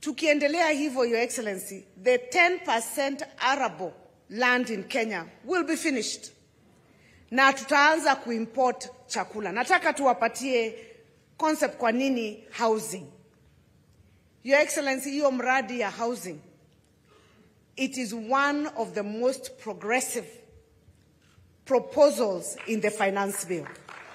Tukiendelea hivyo, Your Excellency, the 10% arable land in Kenya will be finished na tutaanza kuimport chakula. Nataka tuwapatie concept kwa nini housing. Your Excellency, hiyo mradi ya housing, it is one of the most progressive proposals in the finance bill.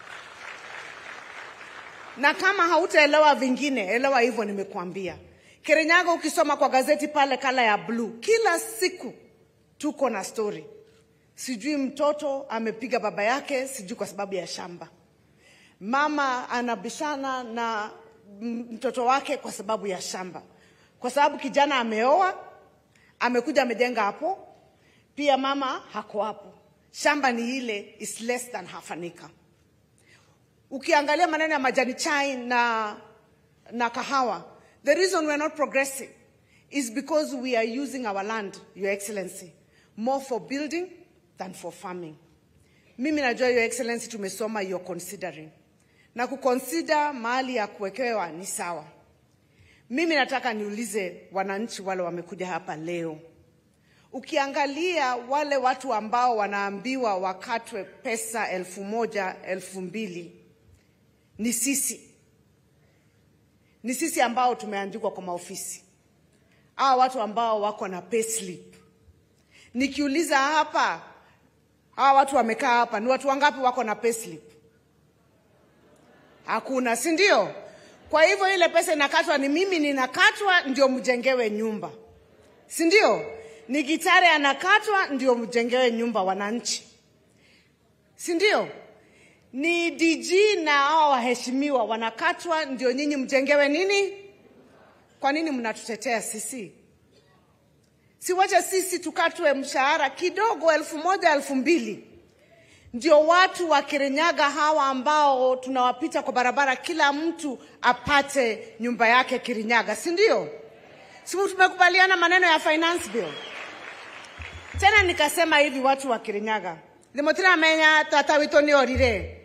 Na kama hautaelewa vingine, elewa hivyo nimekuambia. Kirinyaga, ukisoma kwa gazeti pale kala ya blue, kila siku tuko na story, sijui mtoto amepiga baba yake, sijui kwa sababu ya shamba, mama anabishana na m- mtoto wake kwa sababu ya shamba, kwa sababu kijana ameoa, amekuja amejenga hapo, pia mama hako hapo, shamba ni ile is less than half an acre. Ukiangalia maneno ya majani chai na, na kahawa, the reason we are not progressing is because we are using our land, Your Excellency, more for building than for farming. Mimi najua Your Excellency tumesoma you're considering. Na kuconsider mahali ya kuwekewa ni sawa. Mimi nataka niulize wananchi wale wamekuja hapa leo. Ukiangalia wale watu ambao wanaambiwa wakatwe pesa elfu moja, elfu mbili ni sisi, ni sisi ambao tumeandikwa kwa maofisi, hawa watu ambao wako na payslip. Nikiuliza hapa, hawa watu wamekaa hapa, ni watu wangapi wako na payslip? Hakuna, si ndio? Kwa hivyo ile pesa inakatwa, ni mimi ninakatwa ndio mjengewe nyumba, si ndio? Ni Gitare anakatwa ndio mjengewe nyumba, wananchi, si ndio? Ni DG na hao waheshimiwa wanakatwa ndio nyinyi mjengewe nini? Kwa nini mnatutetea sisi? Siwache sisi tukatwe mshahara kidogo, elfu moja elfu mbili ndio watu wa Kirinyaga hawa ambao tunawapita kwa barabara, kila mtu apate nyumba yake Kirinyaga, si ndio? Si tumekubaliana maneno ya finance bill? Tena nikasema hivi, watu wa Kirinyaga limotira menya tata wito ni orire